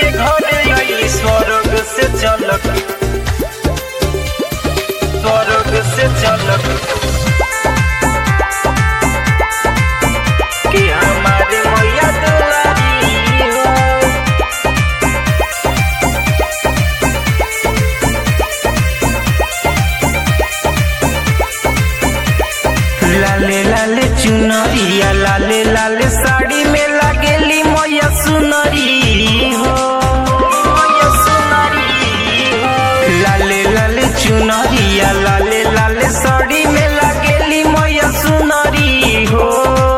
के घरे आई स्वर्ग से चलक स्वर्ग से चलक कि हमारे मैया दुलारी हो लाले लाले चुनरिया लाले लाले साड़ी में लागेली मैया सुनरी हो मैया सुनरी हो लाले लाले चुनरिया लाले लाले साड़ी में लागेली मैया सुनरी हो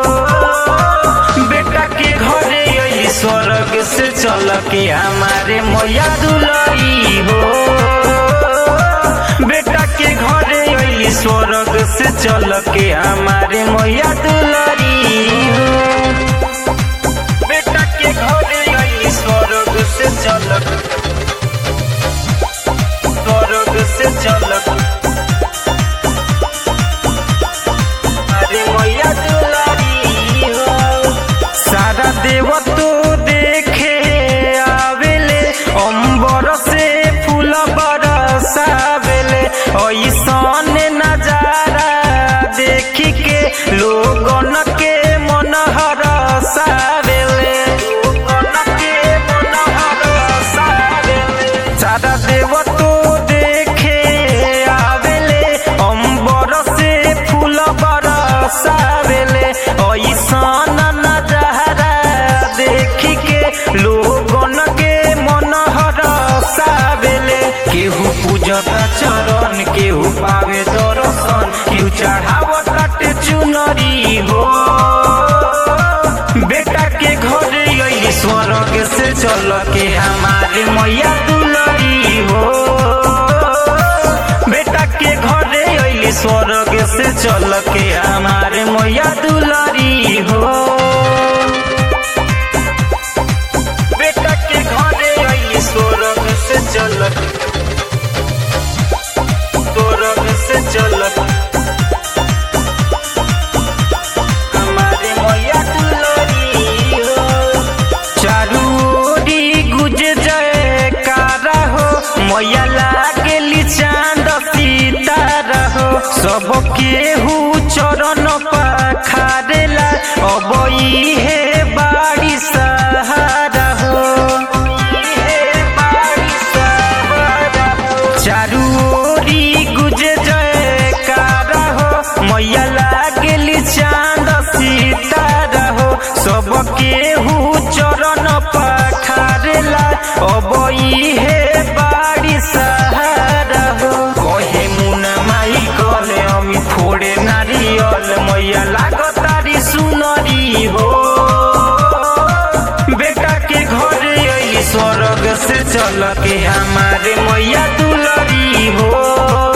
बेटा के घरे आई स्वर्ग से चल के हमारे मैया दुलरी हो बेटा के घरे आई स्वर्ग से चल के हमारे मैया दुलरी हो बेटा के घरे आई स्वर्ग से चल स्वर्ग से चल अरे मैया दुलारी हो सारा देव तो देखे आवेले अंबर से फूल बरसावेले ऐसन नजारा देख के लोगन के मन हरसावेले लोगन के मन हरसावेले सारा देव तो देखे आवेले अंबर से फूल बरसावेले ऐसन नजारा देख के लोगन के मन हरसावेले केहू पूजता चरण केहू पावे दर्शन केहू चढ़ावत चुनरी हो बेटा के घरे आई स्वर्ग से चल के हमारे मैया दुलरी हो बेटा के घरे आई स्वर्ग से चल के हमारे मैया दुलरी हो बेटा के घरे आई स्वर्ग से चल स्वर्ग से चल हमारे मैया दुलरी हो चारू ओरी गुज जयकारा हो मैया लागेली चांद सितारा हो सब केहू चरण पखारेला अब इहे बाड़ी सहारा हो इहे बाड़ी सहारा हो चारू ओरी गुज जयकारा हो मैया लागेली चांद सितारा हो सब केहू चरण पखारेला अब इहे बाड़ी सहारा हो कहे मुना माई कले अमी फोड़े नारियल मैया लागतारी सुनरी हो बेटा के घरे आई स्वर्ग से चल के हमारे मैया दुलरी हो